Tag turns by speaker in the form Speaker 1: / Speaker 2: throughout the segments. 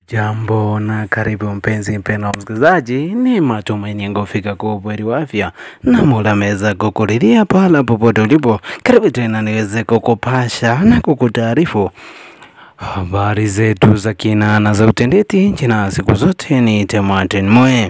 Speaker 1: Jambo na karibu mpenzi mpendwa msikilizaji, ni matumaini yangu fika kwa ubweri wa afya na Mola ameweza kukuridhia pahala popote ulipo. Karibu tena niweze kukupasha na kukutaarifu habari zetu za kina na za utendeti. Jina siku zote ni Martin Moe.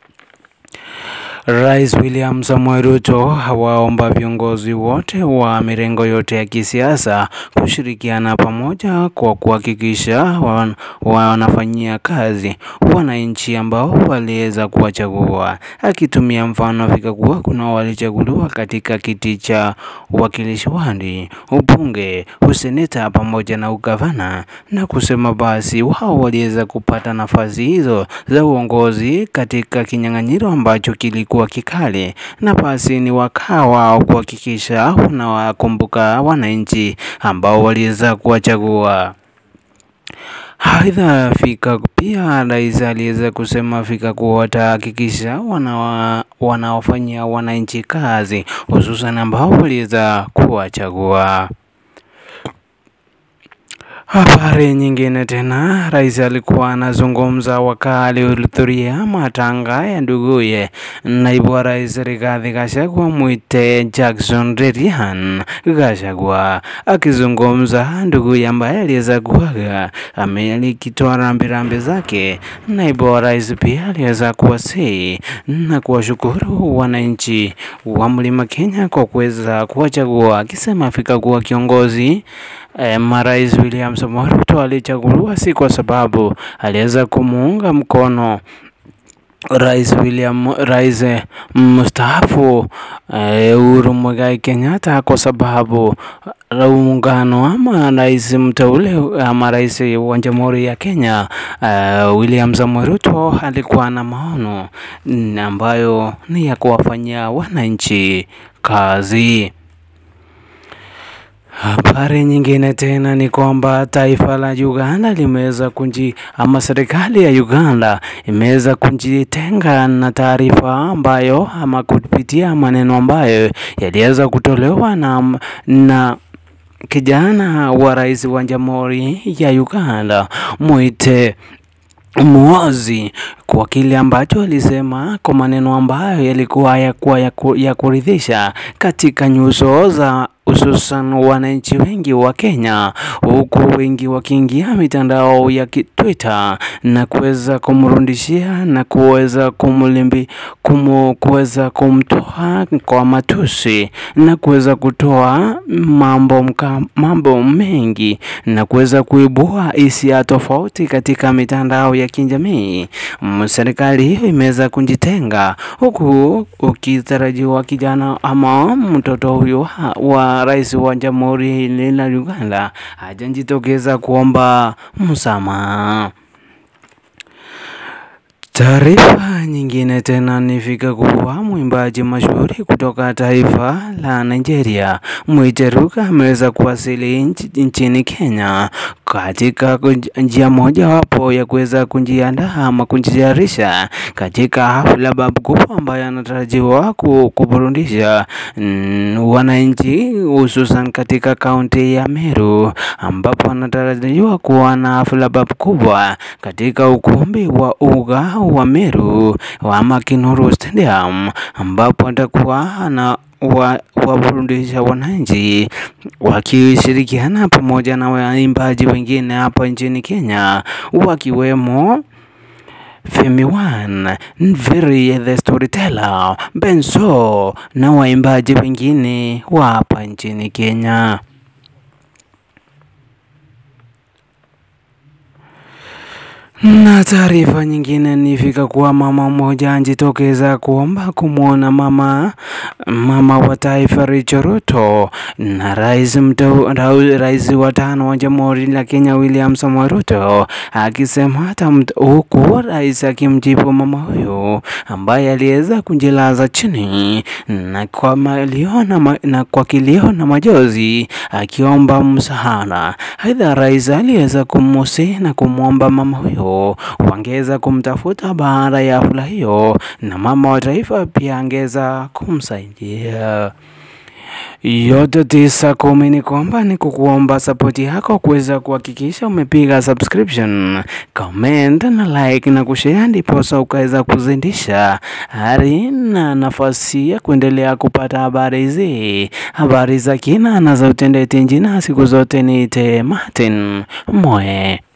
Speaker 1: Rais William Samoei Ruto hawaomba viongozi wote wa mirengo yote ya kisiasa kushirikiana pamoja kwa kuhakikisha wan, wanafanyia kazi wananchi ambao waliweza kuwachagua, akitumia mfano Afrika kuwa kuna walichaguliwa katika kiti cha uwakilishi wadi, ubunge, useneta pamoja na ugavana, na kusema basi wao waliweza kupata nafasi hizo za uongozi katika kinyang'anyiro ambacho kilikuwa kikali, na basi ni wakaa wao kuhakikisha wanawakumbuka wananchi ambao waliweza kuwachagua. Aidha, fika pia rais aliweza kusema fika kuwa watahakikisha wanawa, wanaofanyia wananchi kazi hususan ambao waliweza kuwachagua. Habari nyingine tena, rais alikuwa anazungumza wakati alihudhuria matanga ya nduguye naibu wa rais Rigathi Gachagua mwite Jackson Rerihan Gachagua. Akizungumza nduguye ambaye aliweza kuaga alikitoa rambirambi zake, naibu wa rais pia aliweza kuwasihi na kuwashukuru wananchi wa mlima Kenya kwa kuweza kuwachagua, akisema afika kuwa kiongozi eh, marais William Samoei Ruto alichaguliwa si kwa sababu aliweza kumuunga mkono Rais William Rais mstaafu Uhuru Muigai Kenyatta kwa sababu muungano ama rais mteule ama rais wa Jamhuri ya Kenya uh, William Samoei Ruto alikuwa na maono ambayo ni ya kuwafanyia wananchi kazi. Habari nyingine tena ni kwamba taifa la Uganda limeweza kunji ama serikali ya Uganda imeweza kujitenga na taarifa ambayo ama kupitia maneno ambayo yaliweza kutolewa na, na kijana wa rais wa Jamhuri ya Uganda mwite Muozi kwa kile ambacho alisema kwa maneno ambayo yalikuwa yakuwa ya kuridhisha katika nyuso za hususan wananchi wengi wa Kenya, huku wengi wakiingia mitandao ya Twitter na kuweza kumrudishia na kuweza kumlimbi kumu, kuweza kumtoa kwa matusi na kuweza kutoa mambo mka, mambo mengi na kuweza kuibua hisia tofauti katika mitandao ya kijamii. Serikali hiyo imeweza kujitenga huku ukitarajiwa kijana ama mtoto huyo wa rais wa jamhuri la Uganda hajajitokeza kuomba msamaha. Taarifa nyingine tena nifika kuwa mwimbaji mashuhuri kutoka taifa la Nigeria Mwiteruka ameweza kuwasili nchini Kenya katika njia moja wapo ya kuweza kujiandaa ama kujitayarisha katika hafla babu kubwa ambayo anatarajiwa kuburudisha wananchi hususan katika kaunti ya Meru ambapo anatarajiwa kuwa na hafla babu kubwa katika ukumbi wa uga wa Meru wa Makinuru Stadium ambapo atakuwa na waburudisha wa wananchi wakishirikiana pamoja na waimbaji wengine hapa nchini Kenya wakiwemo Femi One, Nviri the Storyteller, Benso na waimbaji wengine wa hapa nchini Kenya. Na taarifa nyingine nifika kuwa mama mmoja anjitokeza kuomba kumwona mama mama wa taifa Rachel Ruto na rais mteu, rais wa tano wa Jamhuri la Kenya William Samoei Ruto akisema hata huku rais akimjibu mama huyo ambaye aliweza kujilaza chini na kwa malio na, na kwa kilio na majozi akiomba msaada. Aidha, rais aliweza kumusi na kumwomba mama huyo wangeweza kumtafuta baada ya hafla hiyo, na mama wa taifa pia angeweza kumsaidia. yote tisa kumi ni kwamba ni kukuomba sapoti yako kuweza kuhakikisha umepiga subscription, comment na like na kushare, ndiposa ukaweza kuzindisha hari na nafasi ya kuendelea kupata habari hizi, habari za kina na za utendeti njina. Siku zote niite Martin Moe.